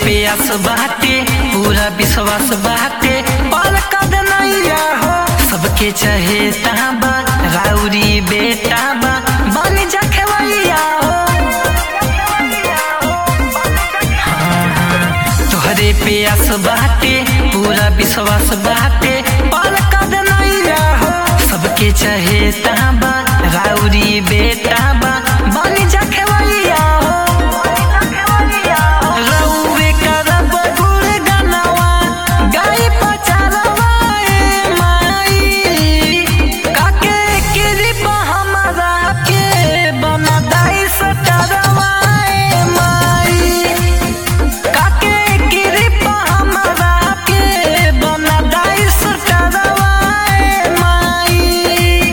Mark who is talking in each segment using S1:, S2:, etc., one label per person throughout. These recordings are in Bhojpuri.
S1: आस बाटे पूरा विश्वास बाटे पार कद नैया हो सबके चाहे ताबा राउरी बेटा बा बन जा खेवैया हो तोहरे पे आस बाटे पूरा विश्वास बाटे पार कद नैया हो सबके चाहे ताबा राउरी बेटा बा बन जा खेवैया हो रउवे करब गुणगनवा, गाई पचरवा ए माई। काके कृपा हमरा के बना दाई सटरवा ए माई। काके कृपा हमरा के बना दाई सटरवा ए माई।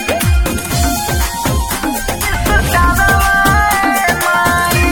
S1: सटरवा ए माई।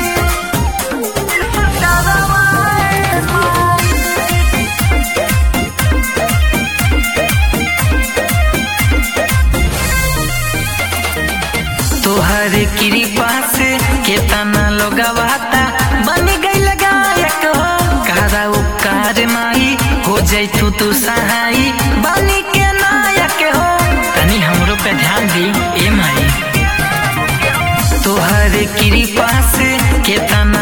S1: तोहर कृपा से केतना लोगवाता बन गई गायक हो कारा उपकार माई हो जैतू तू सहाई बनी के नायक हो तनी हमरो पे ध्यान दी ए माई तोहर कृपा से केतना